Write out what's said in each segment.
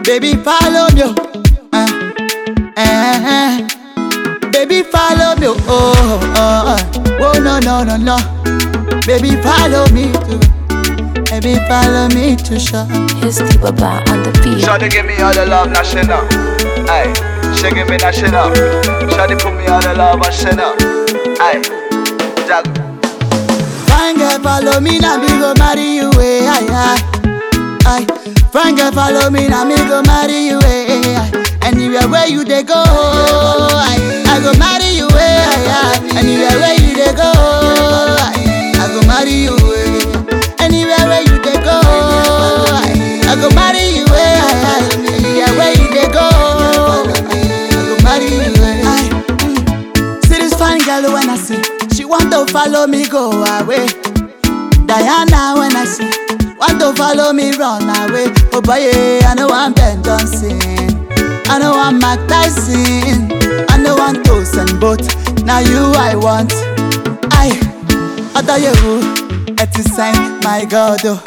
Baby, follow me. oh. Uh, uh, uh. Baby, follow me. Oh, oh, oh. oh, no, no, no, no. Baby, follow me too. Baby, follow me to shop. Here's the Baba on the beat. Shawty give me all the love, now shit up. Ay, she give me that shit up. Shawty put me all the love, and shit up. Ay, jag. Fine girl, follow me now, me go marry you. Eh, aye, aye, aye. Fine girl, follow me now, me go marry you. Eh, aye. Anywhere where you they go, aye. I go marry you. Eh, aye, aye. Anywhere where you they go, aye. I go marry you. Eh. Anywhere where you they go, aye. I go marry you. Eh, aye, aye. Anywhere where you they go, aye. I go marry you. Eh, aye. Mm. See this fine girl when I see, she want to follow me go away. Diana when I see, want to follow me run away. Oh boy, yeah, I know I'm Ben Johnson, I know I'm Mike Tyson, I know I'm Tosin, but now you I want. I, I thought you, it's a sign, my God, oh.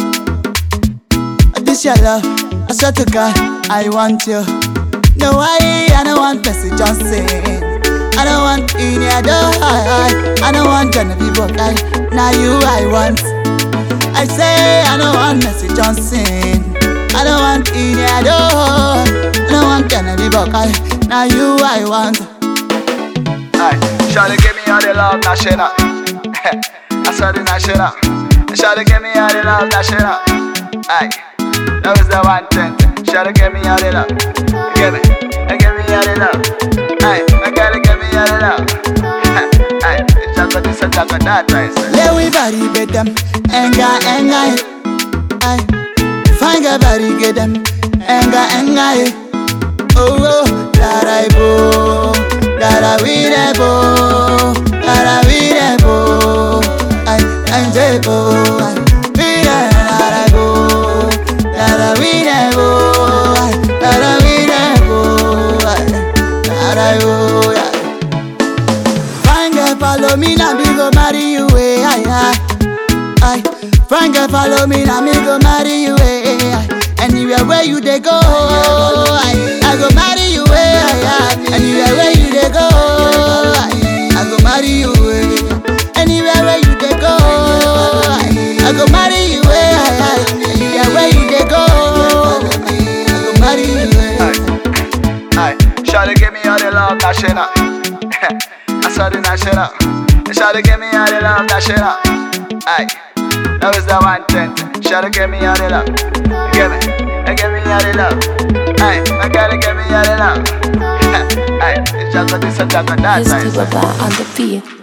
This your love, I swear to God, I want you. No, I, I don't want Bessie Johnson. I don't want Ineado. I, I, I don't want Genevieve I, Now you I want. I say I don't want Messi Johnson. I don't want Ineado. I don't want Genevieve I, Now you I want. Ay, Shawty give me all the love, now shit up. I saw the now shit up. Shawty give me all the love, now shit up. Ay, that was the one thing. Shawty give me all the love. Give me, give me all the love. Ay, I gotta give me all the love. Ay, it's just what this and just what that, right? sir. Let we body bet them. Enga enga. Ay, find a body get them. Enga enga. Oh oh, that I bo, that I we de bo, that I we de bo. Ay, ay bo. Ay, we de that I go, that I we de bo. Ay, that I we de bo. Ay, that I go. Yeah. Fine girl, follow me now, me go marry you, eh, aye, aye, aye. Fine girl, follow me now, me go marry you, eh, aye. Anywhere where you they go, aye, I go marry you, eh, aye, aye. Anywhere where you they go, aye, I go marry you, eh. Anywhere where you they go, aye, I go marry you, eh, aye, aye. Anywhere where you they go, aye, I go marry you, eh. Ay, Shawty give me all the love, now shit up. I saw the now shit up. Shawty give me all the love, now shit up. Ay, that was the one thing. Shawty give me all the love. Give me, give me all the love. Ay, I gotta give me all the love. Ay, it's just what this and just what that, Here's right? the Baba on the beat.